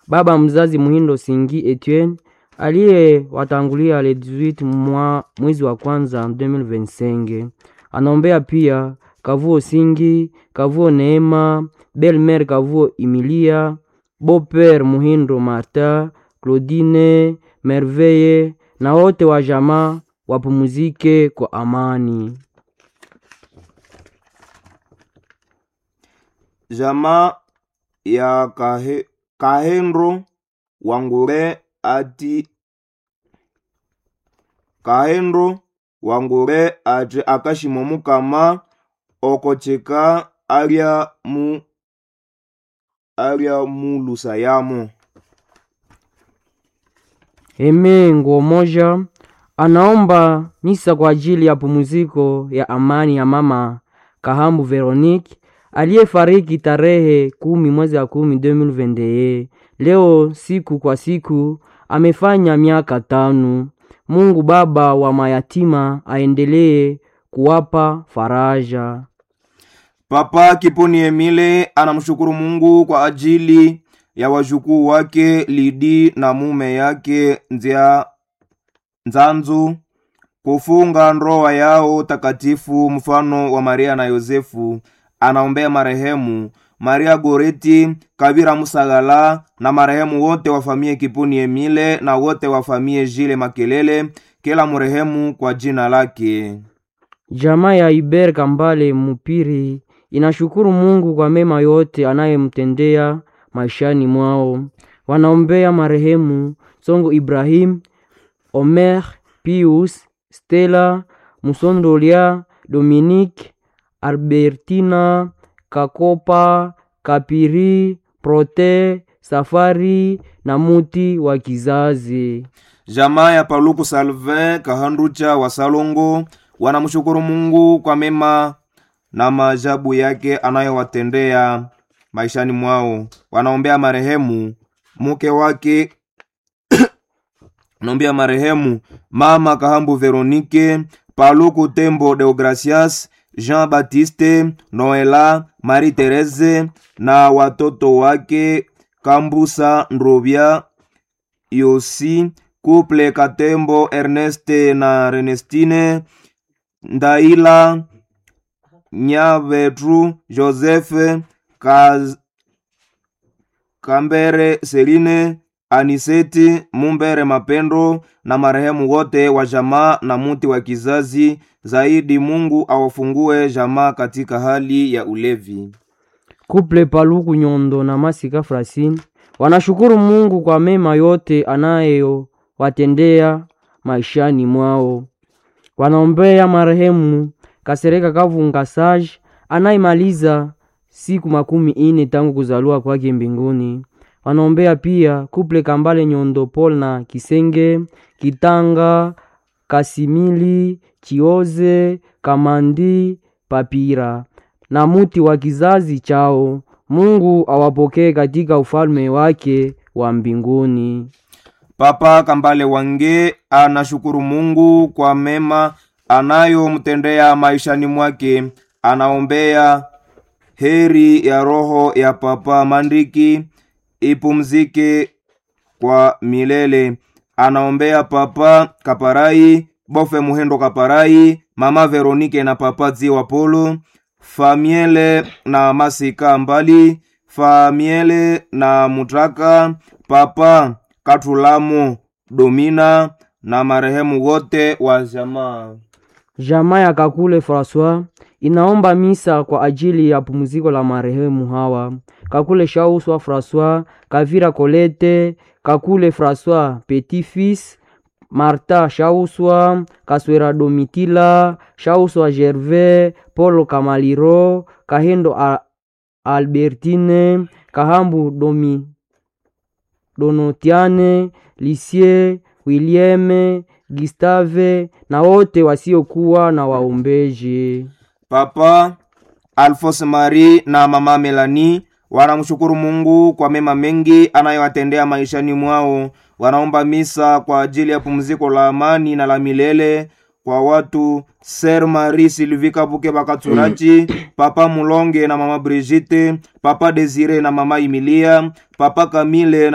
baba mzazi Muhindo Singi Etienne aliyewatangulia le 18 mwa mwezi wa kwanza 2025. Anaombea pia Kavuo Singi, Kavuo Neema, Belmer Kavuo Emilia, Boper Muhindo Marta, Claudine Merveille na wote wa jamaa wapumzike kwa amani. Jamaa ya kahe, Kahendro Wangure ati Kahendro Wangure ati akashimo mukama okocheka alya mu alya mulusa yamo Eme nguo moja anaomba misa kwa ajili ya pumziko ya amani ya mama Kahambu Veronique aliyefariki tarehe kumi mwezi wa kumi 2021. Leo siku kwa siku amefanya miaka tano. Mungu Baba wa mayatima aendelee kuwapa faraja. Papa Kiponi Emile anamshukuru Mungu kwa ajili ya wajukuu wake Lidi na mume yake Nzia Nzanzu kufunga ndoa yao takatifu mfano wa Maria na Yosefu. Anaombea marehemu Maria Goreti Kabira Musagala na marehemu wote wa famie Kiponi Emile na wote wa famie Jile Makelele, kila mrehemu kwa jina lake. Jamaa ya Iber Kambale Mupiri inashukuru Mungu kwa mema yote anayemtendea maishani mwao. Wanaombea marehemu Songo Ibrahim, Omer, Pius, Stella, Musondolia, Dominique, Albertina, Kakopa, Kapiri, Prote, Safari na muti wa kizazi. Jamaa ya Paluku Salvin Kahanducha wa Salongo wanamshukuru Mungu kwa mema na maajabu yake anayowatendea maishani mwao. Wanaombea marehemu mke wake wanaombea marehemu mama Kahambu Veronike, Paluku Tembo Deogracias, Jean Baptiste, Noela, Marie Therese na watoto wake Kambusa Ndrovya, Yosi, Couple Katembo, Erneste na Renestine, Ndaila, Nyavetru, Joseph, Kaz, Kambere, Seline, Aniseti, Mumbere Mapendo na marehemu wote wa jamaa na muti wa kizazi. Zaidi Mungu awafungue jamaa katika hali ya ulevi. Kuple Paluku Nyondo na Masika Frasin wanashukuru Mungu kwa mema yote anayowatendea maishani mwao. Wanaombea marehemu Kasereka Kavunga Sage anayemaliza siku makumi ine tangu kuzaliwa kwake mbinguni. Wanaombea pia Kuple Kambale Nyondo Paul na Kisenge Kitanga Kasimili Chioze Kamandi Papira na muti wa kizazi chao. Mungu awapokee katika ufalme wake wa mbinguni. Papa Kambale Wange anashukuru Mungu kwa mema anayomtendea maishani mwake. Anaombea heri ya roho ya Papa Mandiki ipumzike kwa milele. Anaombea Papa Kaparai, Bofe Muhendo Kaparai, Mama Veronike na Papa Ziwa Polo, Famiele na Masika Mbali, Famiele na Mutraka, Papa Katulamo Domina na marehemu wote wa jamaa. Jamaa ya Kakule Francois inaomba misa kwa ajili ya pumziko la marehemu hawa: Kakule Shauswa Francois, Kavira Colette, Kakule Francois Petit Fils, Marta Shauswa, Kaswera Domitila, Shauswa Gervais, Polo Kamaliro, Kahendo A- Albertine, Kahambu Domi Donotiane, Lisie, William, Gustave na wote wasiokuwa na waombeji. Papa Alphonse Marie na mama Melanie wanamshukuru Mungu kwa mema mengi anayowatendea maishani mwao. Wanaomba misa kwa ajili ya pumziko la amani na la milele kwa watu Ser Marie Sylvie Kabuke Bakaturachi, Papa Mulonge na mama Brigitte, Papa Desire na mama Emilia, Papa Camille na